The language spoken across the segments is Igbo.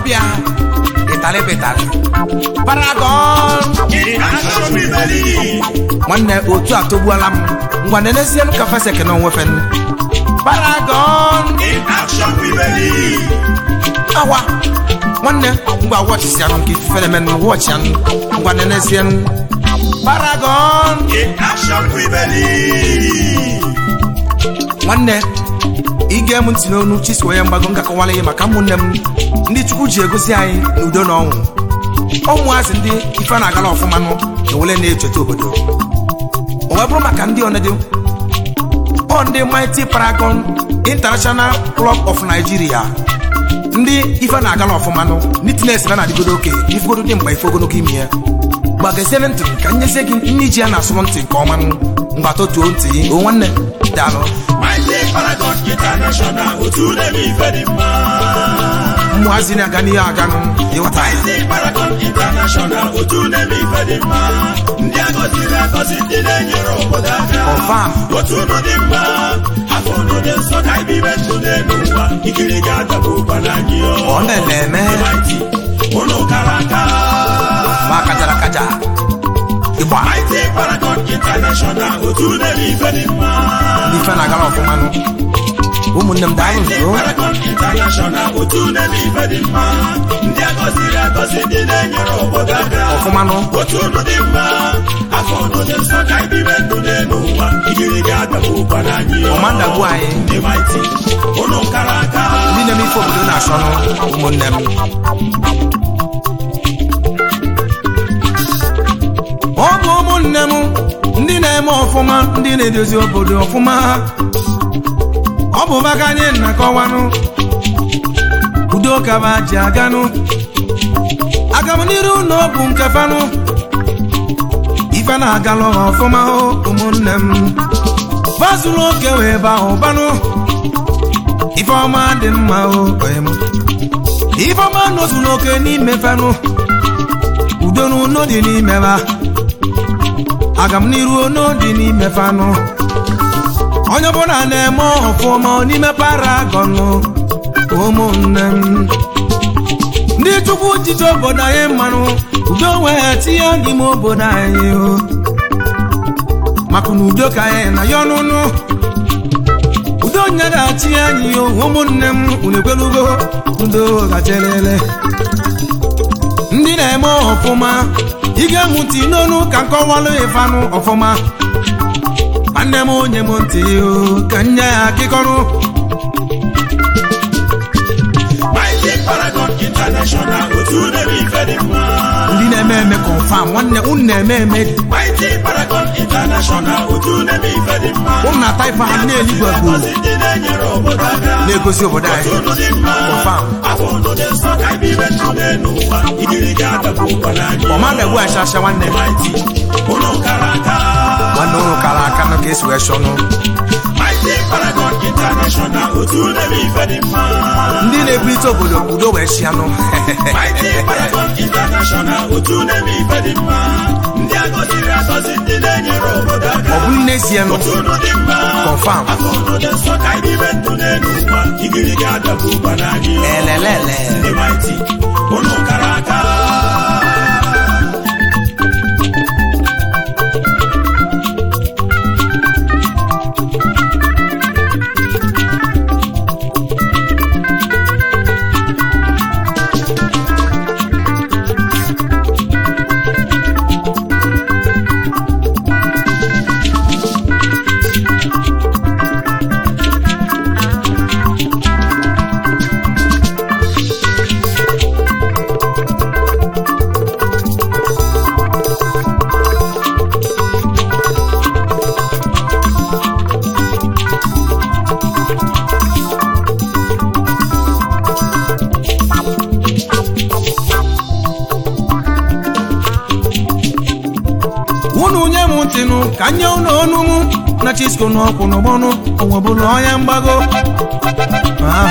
ọbịa ịtalị pịtalị paragon in action we believe. nwanne otu a togbuola m ngwa nenezie m ka fesek na onwefe paragon In action we believe. awa nwanne ngwa wọchisi anụ nke ifufe na-eme wọchi anụ ngwa nenezie m paragon In action we believe. nwanne ige m ntị n'onu chisuo ya mgbago ngakọwala ihe maka ụmụnne m ndị chukwu ji egosi anyị n'udo na ọnwụ ụmụazị ndị ife na-agala ọfụma nụ ewele na-echeta obodo o wee bụrụ maka ndị ọnịdị ọ ndị mighty paragon international club of nigeria ndị ife na-agala ọfụma nụ nitines na na-adịgodo oke ifegodo dị mgbe ife ogologo ime ya gbagaziere ntị ka nyezie gị nne ji ya na-asụrụ ntị nke ọma nụ mgba totuo ntị o nwanne daalụ Mighty Paragon International, otu na-eme ife dị mma. ụmụazị na-aga n'ihe aga nụ ịghọta ya Mighty Paragon International, otu na-eme ife dị mma. Ndị agọziri agọzi, ndị na-enyere obodo aka. Confirm. Otu unu dị mma, afọ unu dị nsọ ka ibibe ndụ n'elu ụwa. Ikiri ga-adagbu ụkwa n'anyị ọ. ọ na-eme Mighty, unu kara aka. ma kajara kaja ịgba Mighty Paragon International, otu na-eme ife dị mma. ndị ife na-agala ọfụma nụ ụmụnne m daalụ Mighty nso Paragon International, otu na-eme ife dị mma. Ndị agọziri agọzi, ndị na-enyere obodo aka. ọfụma nụ otu unu dị mma afọ unu dị nsọ ka ibibe ndụ n'elu ụwa ikiri ga-adagbu ụkwa n'anyị ọ. ọma ndagbu anyị ndị maịtị unu kara aka ndị na-eme ife obodo na-achọ nụ ụmụnne m ọ bụ ụmụnne m ndị na-eme ọfụma ndị na-edozi obodo ọfụma ọ bụ maka anyị na-akọwanụ udo kaba ji aganụ agamniru na ọ bụ nke fanụ ife na-agalụ ha ọfụma o ụmụnne m bazuru oke wee ba ụbanụ ife ọma dị mma o oyi m ife ọma nozuru oke n'ime fanụ udo na uno dị n'ime ha aga m n'iru ono dị n'ime fanụ onye ọbụla na-eme ọfụma n'ime paragọnụ ụmụnne m ndị chukwu jiji obodo anyị mmanụ udo wee tinye n'ime obodo anyị o maka na udo ka anyị na ya ọnụnụ udo nyeghachi anyị o ụmụnne m unu ekwelugo udo gachelele ndị na-eme ọfụma ị ga-enwu ntị n'onu ka nkọwalụ ịfanụ ọfụma nwanne m onye m ntị o ka nye ya akịkọrụ Mighty Paragon International otu na-eme ife dị mma ndị na-eme eme kọnfam nwanne unu na-eme eme Mighty Paragon International otu na-eme ife dị mma unu na taifa ha na-eligwe bụ Agọzi ndị na-enyere obodo aka na-egosi obodo otu anyị unu dị mma Confirm. afọ unu dị nsọ ka ibibe ndụ n'elu ụwa ikiri ga-adagbu ụkwa n'anyị ọ. ọma na-egbu achasha nwanne Mighty unu kara aka nwanne unu kara aka na ka esi wee chọnụ Mighty Paragon International otu na-eme ife dị mma ndị na-ebulite obodo udo wee chianụ Mighty Paragon International otu na-eme ife dị mma ndị agọziri agọzi ndị na-enyere obodo aka ọ bụrụ n'ezie nụ otu unu dị mma Confirm. afọ unu dị nsọ ka ibibe ndụ n'elu ụwa igiri ga-adagbu ụkwa n'anyị ọ. elelele ndị Mighty unu kara aka unu nye m ntịnụ ka nye unu ọnụ m na chisko n'ọkwụ n'ọgbọnụ onwebụla ọnya mgbago Ah.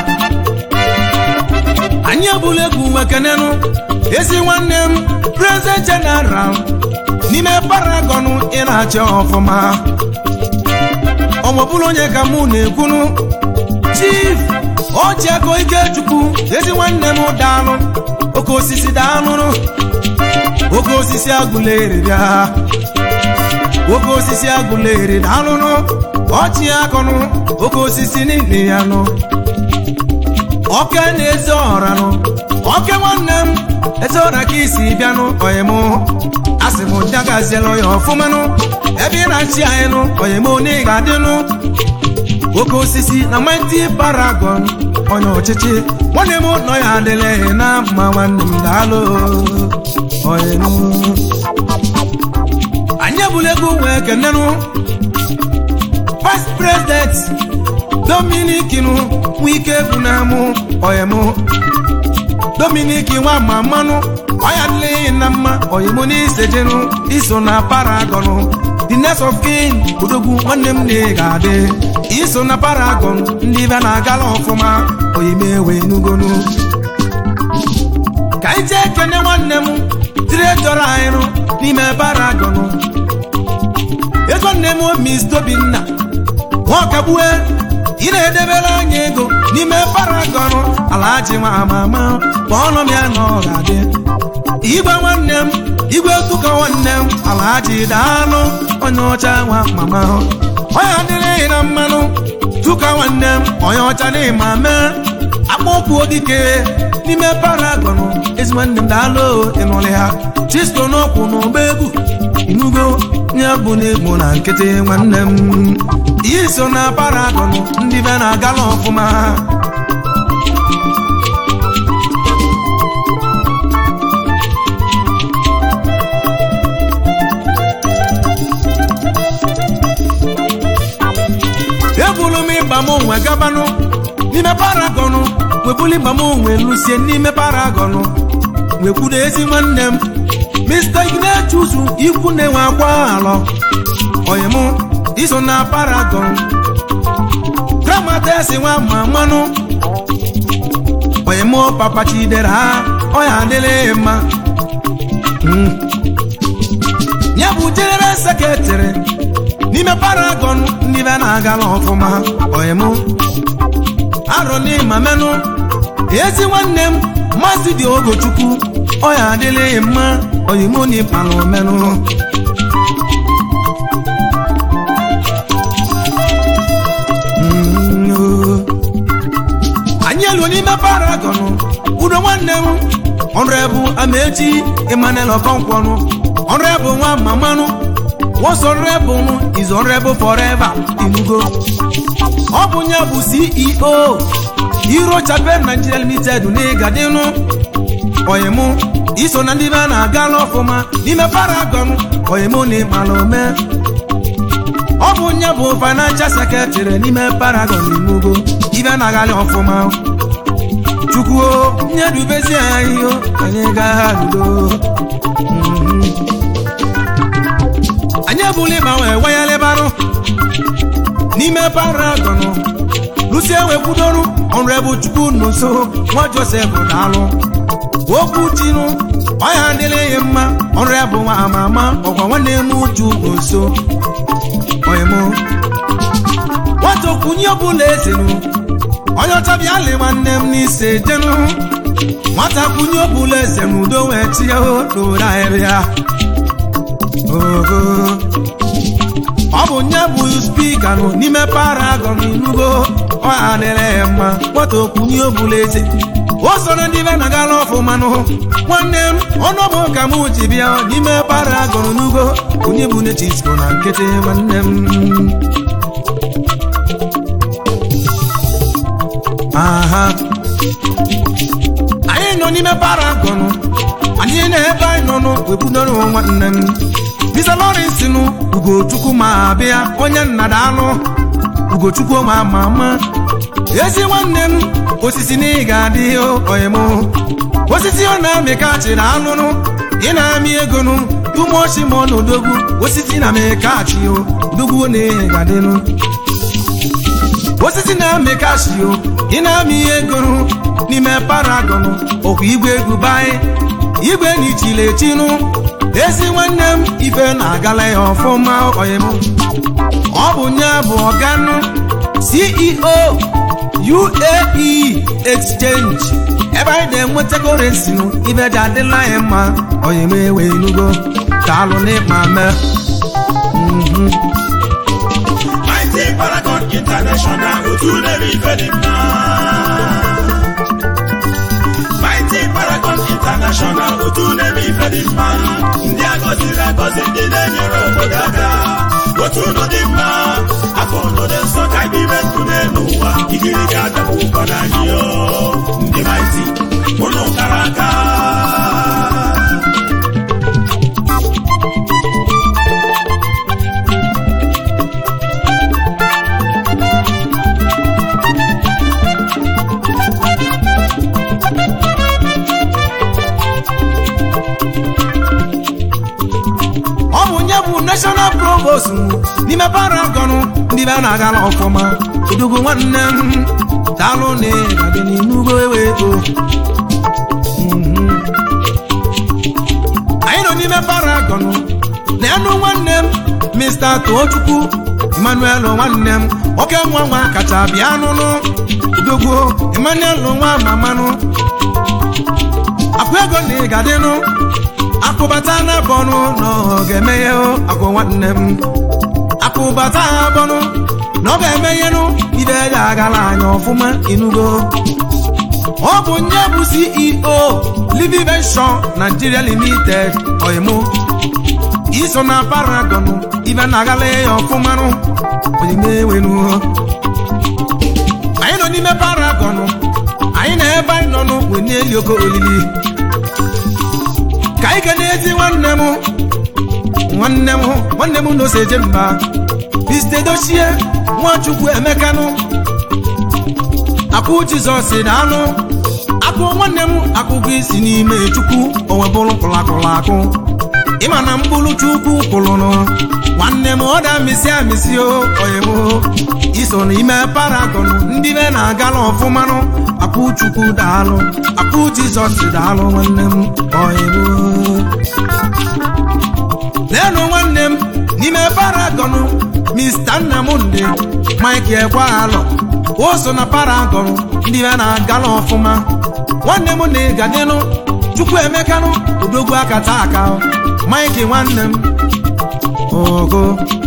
anyị ebula egwu wekenenụ ezi nwanne m prezident jeneral n'ime paragọnụ ị na-achị ọfụma onwebụla onye ka mụ na-ekwunu chief oji ego ikechukwu ezi nwanne m daalụ oke osisi daalụrụ oke osisi agụla eribịa oke osisi agụla eri daalụrụ ọchị akọnụ oke osisi niile ya nụ oke na-eze ọra nụ oke nwanne m eze ọra ka isi bịanụ oyim asị m ya gaziela ya ọfụmanụ ebe ị na-achị anyị nụ oyim na ị ga-adịnụ oke osisi na mighty paragon onye ọchịchị nwanne m nọ ya adịla na mma nwanne m daalụ oyim anyị ebula ego wee kenenụ vice president Dominic nụ nwike bụ na mụ oyim Dominic nwa ma mmanụ ọya adịlaghị na mma oyim n'isejenụ iso na paragon the next of kin odogwu nwanne m na ga-adị iso na paragon ndị be na-agala ọfụma oyime wee nugonu ka anyị jee kene nwanne m diretọrọ anyị nụ n'ime paragon ego nne m mis tobinna nwaọkagbue ị na-edebere anyị ego n'ime paragon alaji nwa ama ama ma ọnụ m ya na ọ ga-adị igwe nwanne m igwe tụka nwanne m alaji daalụ onye ọcha nwa mama onye adịrịghị na mmanụ tụka nwanne m onye ọcha n'ịma mee akpọkwuo dike n'ime paragon ezi nwanne m daalụ ịnụlị ha chisto n'ọkwụ n'ụgbọ egwu inugo nye bụ n'egbo na nkịtị nwanne m ihe so na paragon ndị be na-agala ọfụma ebulu m ịgba m onwe gabanụ n'ime paragọnụ webuli ịgba m onwe lusie n'ime paragọnụ wekwuru ezi nwanne m mr ignechuzu ikwu na-enwe akwa alọ oyim iso na paragọn dramatesi nwa ma mmanụ oyim papa chidera ha ọya adịrị mma ya bụ jeneral sekretịrị n'ime paragon ndị be na-agala ọfụma oyim arọ n'ịma menụ ezi nwanne m maazị dị ogochukwu ọya adịlịghị mma oyim n'ịpala omenụ anyị elu n'ime paragon udo nwanne m ọnụebụ amaechi emmanuel ọkọnkwọnụ ọnụebụ nwa mamanụ Once honorable is honorable forever inugo ọ bụ ya bụ CEO Hero Chapel Nigeria Limited n'ịgadịnụ oyim iso na ndị be na-aga n'ọfụma n'ime paragon oyim na ịmala ome ọ bụ ya bụ financial secretary n'ime paragon inugo ibe na-agali ọfụma chukwu nye dubezi anyị anyị gaa ludo anyị ebula ịgbanwe wayalebarụ n'ime paragon lusie wekwudoru ọnụebụ chukwu nso nwa josef daalụ okwu chinu ọya adịrịghị mma ọnụebụ nwa ama ama ọgwa nwanne m uju nso oyim nwata okwunye ọbụla ezenu onye ọcha bịalị nwanne m n'ise jenu nwata kwunye ọbụla eze n'udo wee tie n'ore ahịrịa ọ bụ nye bụ spika nụ n'ime paragon inugo ọ adịrị mma nwata okwunye obula eze o soro ndị be na gala ọfụmanụ nwanne m ọnụọbụ ka m ji bịa n'ime paragon n'ugo onye bụ nechisko na nkịtị nwanne m aha anyị nọ n'ime paragon anyị na-ebe anyị nọ n'webudoro nwanne m Mr. Lawrence nụ Ugochukwu ma abịa onye nna daalụ Ugochukwu ma ama ama ezi nwanne m osisi na ị ga-adị oyim osisi ọ na-amị kachi na alụnụ ị na-amị ego nụ tumochi ma ọ na odogwu osisi na mekachi o odogwu na ihe ga-adịnụ osisi na-amị kachi o ị na-amị ihe ego nụ n'ime paragon ọkwa igwe dubai igwe na ichile echinụ ezi nwanne m ife na-agala ya ọfụma oyim ọ bụ nye bụ ọganụ ceo UAE exchange ebe anyị na-enweta korensi nụ ibe ji adịla anyị mma onye m ewe enugo daalụ n'ịkpa mee Mighty Paragon International otu na-eme ife dị mma Mighty Paragon International otu na-eme ife dị mma ndị agọziri agọzi ndị na-enyere obodo aka otu unu dị mma afọ unu dị nsọ ka anyị ime ndụ n'elu ụwa ikiri ga-adabụ ụkọ n'anyị yo ndị Mighty unu kara aka ọ bụ nye bụ national provost n'ime paragon ndị be na-agala ọfụma udugu nwanne m daalụ na ịgadị n'inugo eweto anyị nọ n'ime paragon na enu nwanne m mr tochukwu emmanuel nwanne m nwoke nwa nwa kacha bịa nụnụ udogwu emmanuel nwa mamanụ akụ ego na ịgadịnụ akụbata na bọnụ na ọ ga-emeghe akụ nwanne m akụbata bọnụ na ọ ga-emeghenụ ibe ya agala anya ọfụma inugo ọ bụ nye bụ ceo livivenshon nigeria limited oyimu iso na paragon ibe na-agala ya ọfụmanụ onyemenwenu anyị nọ n'ime paragon anyị na ebe anyị nọ n'ukwu n'eli oke olili ka anyị ga na-ezi nwanne m nwanne m nwanne m n'ose eje mba biste dochie nwachukwu emekanụ akụ jizọs na anụ akụ nwanne m akụkọ isi n'ime chukwu onwe bụrụ kụlakụla akụ ịma na mkpụrụ chukwu kwụlụnụ nwanne m ọ da misi amisi o oyim iso n'ime paragon ndị be na-agala ọfụmanụ akụ chukwu daalụ akụ jizọs daalụ nwanne m oyim leenụ nwanne m n'ime paragon mr nnamdị mike ekwalọ o so na paragon ndị be na-agala ọfụma nwanne m na ịgadịnụ chukwu emekanụ odogwu akata aka mike nwanne m ogo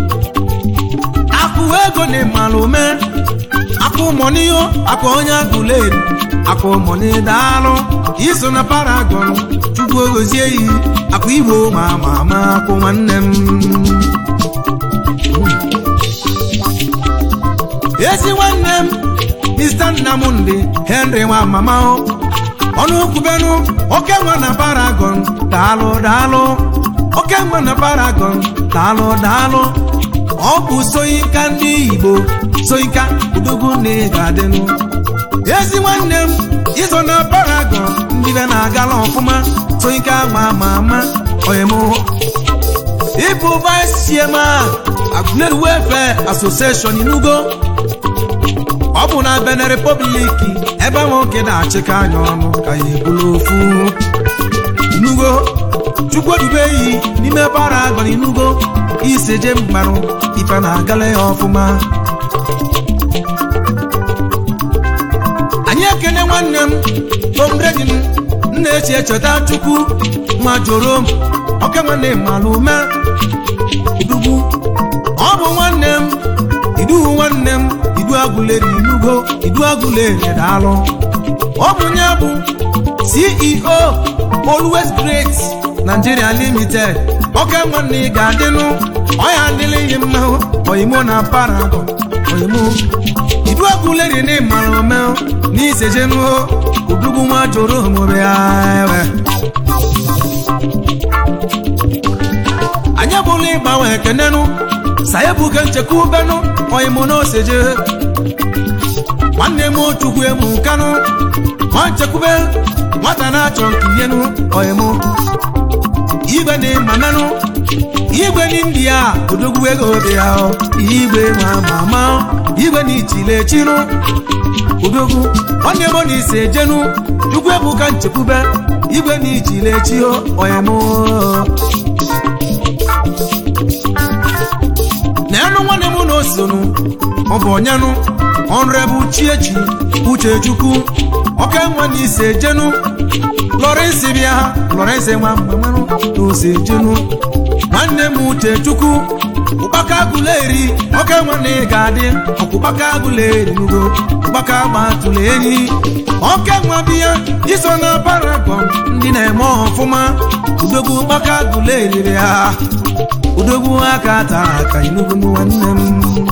akụ ego na ịmalụme akụ mọniyo akụ onye agụleri akụ mọni daalụ iso na paragon chukwu ogozie yi akụ igbo ma ama ama akụ nwanne m ezi nwanne m mr nnamdị henry nwa mama ọnụ kwubenu oke nwa na paragon daalụ daalụ oke nwa na paragon daalụ daalụ ọ bụ soyinka ndị igbo soyinka udogwu na ị ga-adịnụ ezi nwanne m iso na paragon ndị be na-agala ọfụma soyinka ma ama ama oyem ịbụ vice chairman Aguleri Welfare Association inugo ọ bụ na Benin Republic ebe nwoke na-achịkọ anya ọnụ ka ya ebulu ofu inugo chukwudube yi n'ime paragon inugo iseje mgbarụ ife na-agala ya ọfụma anyị ekene nwanne m tomredin m na-echi echeta chukwu ma joro m oke nwanne m malụme udugwu ọ bụ nwanne m iduhu nwanne m idu agụleri inugo idu agụleri daalụ ọ bụ nye bụ ceo always great nigeria limited oke nwanne ị ga-adịnụ ọya adịlịghị mma oyimo na paragon oyimo idu agụleri na ịmara ome n'isejenu udugwu nwa joro omume ya ewe anyị bụla ịgbanwe ekenenụ sayebuke nchekwubenu oyimo na oseje nwanne m chukwu emu kanụ nwa nchekwube nwata na-achọ nke ihenu oyimo igwe na ịmananụ igwe n'india odogwu ego dị ya igwe ma ma ma igwe na ichile chinụ odogwu nwanne m na ise jenu chukwu ebuka nchekwube igwe na ichile chi oyemo na enu nwanne m na osonu ọ bụ onyenụ ọnrebụ chiechi uchechukwu oke nwa na ise jenu lọrensị bịa lọrensị nwa mgbanwerụ na ose jenu nwanne m uchechukwu ụkpaka guleri oke nwanne ga-adị ọkpụkpaka guleri nugo ụkpaka gbatụrụ enyi oke nwa biya iso na paragon ndị na-eme ọfụma udogwu ụkpaka guleri ha udogwu aka taa aka inugu nwanne m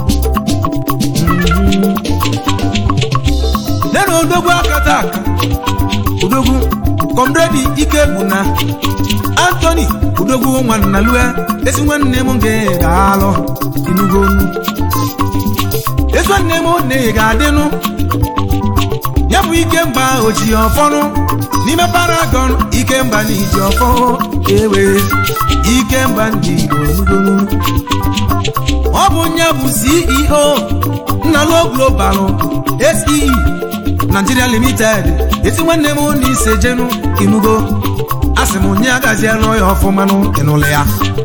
lena odogwu aka taa aka udogwu kọmredi ike bụ na antoni udogwu nwanna lue ezi nwanne m nke ga-alụ inugo onu ezi nwanne m na ị ga-adịnụ ya bụ ike mba oji ọfọnụ n'ime paragon ike mba na iji ọfọ ewe ike mba ndị igbo onugonu ọ bụ nye bụ ceo nnalo global se nigeria limited esi nwanne m na ise jenu inugo asị m onye agaziela ya ọfụmanụ ịnụlụ ya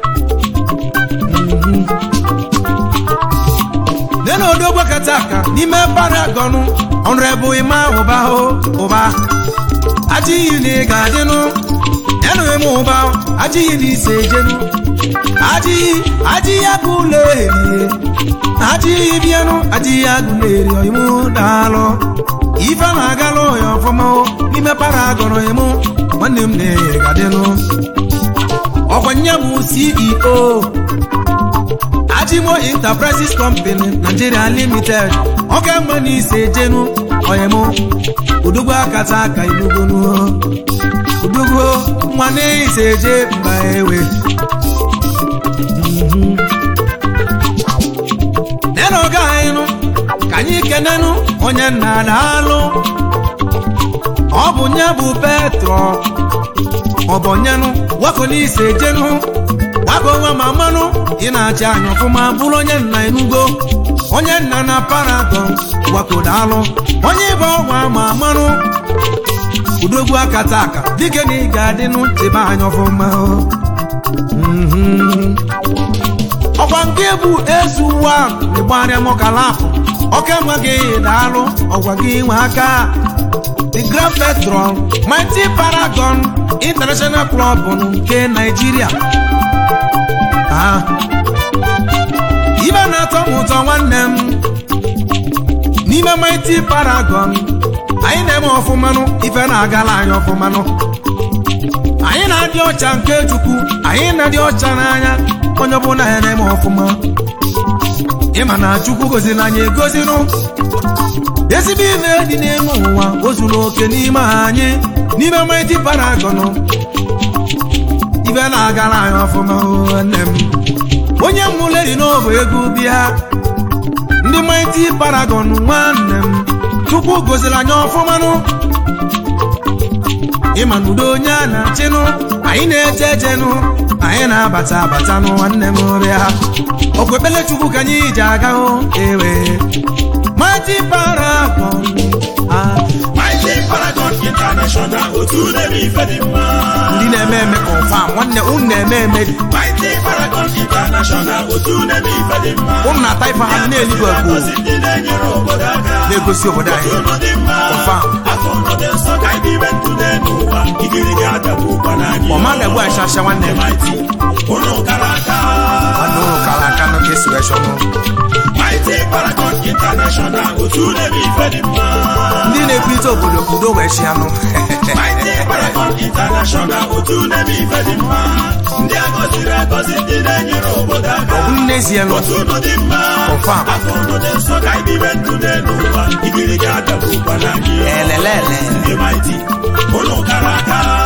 nena odogwu kata aka n'ime paragon ọnụrebụ ịma ụba ụba ajịghị na ị ga-adịnụ yanụ eme ụba ajịghị na ise jenu ajịghị ajịghị agụ ụlọ erie ajịghị bịanụ ajịghị agụ na-eri ọyịmụ daalụ ife na-agalụ ya ọfụma n'ime paragon ịmụ nwanne m na-egadịnụ ọkwa nye bụ ceo ajimo enterprises company nigeria limited ọka mma na ise jenu oyemu udugbo akata aka inugonu udugbo nwa na ise je mba ewe nena ọga anyị ka anyị kenenu onye nna na-alụ ọ bụ nye bụ petro ọbọnyenụ wako n'ise jenu wako nwa ma mmanụ ị na-achị anya ọfụma bụrụ onye nna enugo onye nna na paragon wako daalụ onye ịba ọnwa ma mmanụ udogwu akata aka dike na ị ga-adị n'chebe anya ọfụma ọkwa nke bụ ezu ụwa ịgbarịa mọkalafụ ọka nwa gị daalụ ọgwa gị nwe aka the grand petrol mighty paragon international club nke nigeria ibe na-atọ m ụtọ nwanne m n'ime mighty paragon anyị na-eme ọfụmanụ ife na-agala anyị ọfụmanụ anyị na-adị ọcha nke chukwu anyị na-adị ọcha n'anya onye ọbụla ya na-eme ọfụma ịma na chukwu goziri anyị egozinụ ezigbo ime dị n'elu ụwa o zuru oke n'ime anyị n'ime mighty paragon ibe na-agara anyị ọfụma nne m onye mụleri n'ọbụ ego bịa ndị mighty paragon nwanne m chukwu goziri anyị ọfụmanụ ịma na udo onye a na-achịnụ anyị na-eche echenụ anyị na-abata abata nụ nwanne m rịa okwekpele chukwu ka anyị ji aga hụ ewe mighty paragon Mighty Paragon International otu na-eme ife dị mma ndị na-eme eme confam nwanne unu na-eme eme Mighty Paragon International otu na-eme ife dị mma unu na-ata ife ha na-eligbo egbu Ngozi ndị na-enyere obodo aka na-egosi obodo anyị Unu dị mma Confirm. afọ unu dị nsọ ka anyị ibe ndụ n'ụwa igiri ga-adagbu ụkwa n'anyị ọma na-egbu achasha nwanne m Mighty unu kara aka nwanne unu kara aka nụ ka esi wee chọnụ Mighty Paragon International otu na-eme ife dị mma ndị na-ekwurịta obodo ka udo wee chi anụ Mighty Paragon International otu na-eme ife dị mma ndị agọziri agọzi ndị na-enyere obodo aka ọ bụ n'ezie nụ otu unu dị mma Confirm. afọ unu dị nsọ ka anyị ibe ndụ n'ụwa igiri ga-adagbu ụkwa n'anyị elelele ndị Mighty unu kara aka